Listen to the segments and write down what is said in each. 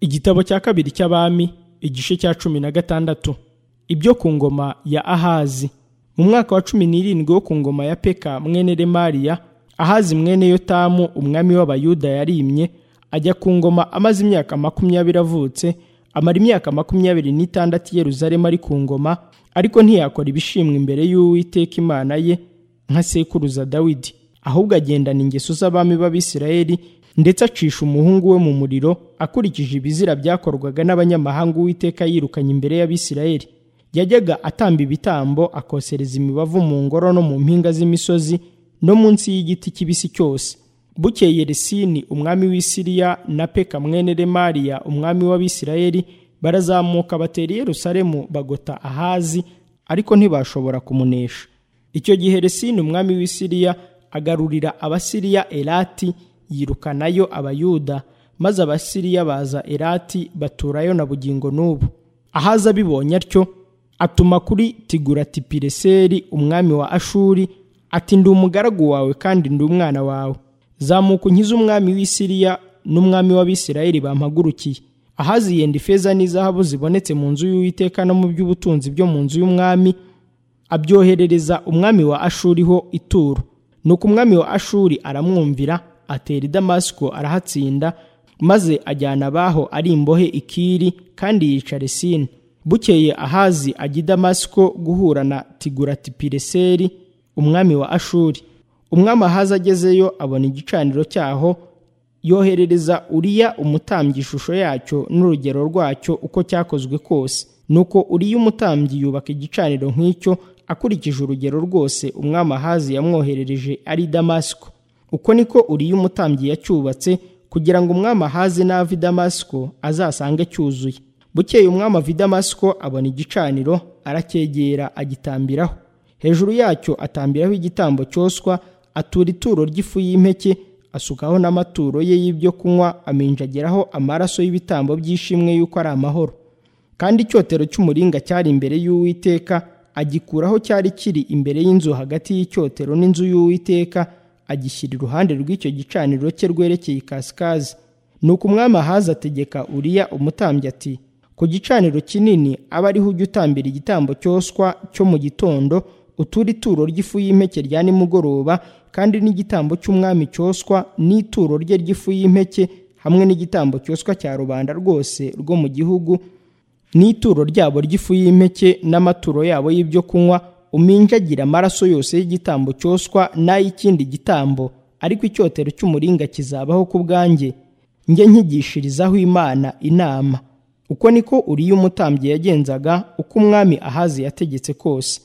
igitabo cya kabiri cy'abami igice cya cumi na gatandatu ibyo ku ngoma ya ahazi mu mwaka wa cumi n'irindwi wo ku ngoma ya peka mwene remariya ahazi mwene yotamu umwami w'abayuda yarimye ajya ku ngoma amaze imyaka makumyabiri avutse amara imyaka makumyabiri n'itandatu i yeruzalemu ari ku ngoma ariko ntiyakora ibishimwa imbere y'uwiteka imana ye nka sekuruza dawidi ahubwo agendana ingeso z'abami b'abisirayeli ndetse acisha umuhungu we mu muriro akurikije ibizira byakorwaga n'abanyamahanga uwiteka yirukanye imbere y'abisirayeli yajyaga atamba ibitambo akosereza imibavu mu ngoro no mu mpinga z'imisozi no munsi y'igiti kibisi cyose bukeye resini umwami w'isiriya na peka mwene remariya umwami w'abisirayeli barazamuka batera i yerusalemu bagota ahazi ariko ntibashobora kumunesha icyo gihe resini umwami w'isiriya agarurira abasiriya elati yirukanayo abayuda maze abasiriya baza erati baturayo na bugingo n'ubu ahaza abibonye atyo atuma kuri tiguratipireseri umwami wa ashuri ati ndi umugaragu wawe kandi ndi umwana wawe zamuka unkize umwami w'isiriya n'umwami w'abisirayeli bampagurukiye ahazi yenda ifeza n'izahabu zibonetse mu nzu y'uwiteka no mu by'ubutunzi byo mu nzu y'umwami abyoherereza umwami wa ashuri ho ituro nuko umwami wa ashuri aramwumvira atera i damasiko arahatsinda maze ajyana abaho ari imbohe ikiri kandi yica resini bukeye ahazi ajya i damasiko guhura na tiguratipireseri umwami wa ashuri umwami ahazi agezeyo abona igicaniro cyaho yoherereza uriya umutambyi ishusho yacyo n'urugero rwacyo uko cyakozwe kose nuko uriya umutambyi yubaka igicaniro nk'icyo akurikije urugero rwose umwami ahazi yamwoherereje ari i damasiko uko niko uriya umutambyi yacyubatse kugira ngo umwami ahazi n'ava i damasiko azasange cyuzuye bukeye umwami ava i damasiko abona igicaniro aracyegera agitambiraho hejuru yacyo atambiraho igitambo cyoswa atura ituro ry'ifu y'impeke asukaho n'amaturo ye y'ibyo kunywa aminjageraho amaraso y'ibitambo by'ishimwe y'uko ari amahoro kandi icyotero cy'umuringa cyari imbere y'uwiteka agikuraho cyari kiri imbere y'inzu hagati y'icyotero n'inzu y'uwiteka agishyira iruhande rw'icyo gicaniro cye rwerekeye ikasikazi nuko umwami ahazi ategeka uriya umutambyi ati ku gicaniro kinini abe ariho ujya utambira igitambo cyoswa cyo mu gitondo utura ituro ry'ifu y'impeke rya nimugoroba kandi n'igitambo cy'umwami cyoswa n'ituro rye ry'ifu y'impeke hamwe n'igitambo cyoswa cya rubanda rwose rwo mu gihugu n'ituro ryabo ry'ifu y'impeke n'amaturo yabo y'ibyo kunywa uminjagira amaraso yose y'igitambo cyoswa n'ay'ikindi gitambo ariko icyotero cy'umuringa kizabaho ku bwanjye njye nkigishirizaho imana inama uko niko uriya umutambyi yagenzaga uko umwami ahazi yategetse kose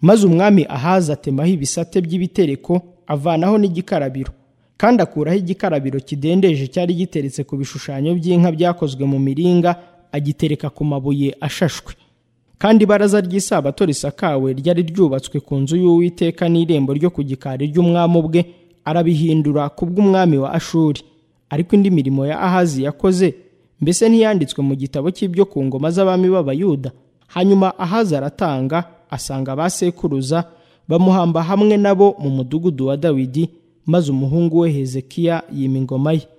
maze umwami ahazi atemaho ibisate by'ibitereko avanaho n'igikarabiro kandi akuraho igikarabiro kidendeje cyari giteretse ku bishushanyo by'inka byakozwe mu miringa agitereka ku mabuye ashashwe kandi ibaraza ry'isabato risakawe ryari ryubatswe ku nzu y'uwiteka n'irembo ryo ku gikari ry'umwami ubwe arabihindura kubw'umwami wa ashuri ariko indi mirimo ya ahazi yakoze mbese ntiyanditswe mu gitabo cy'ibyo ku ngoma z'abami b'abayuda hanyuma ahazi aratanga asanga ba sekuruza bamuhamba hamwe nabo mu mudugudu wa dawidi maze umuhungu we hezekiya yima ingoma ye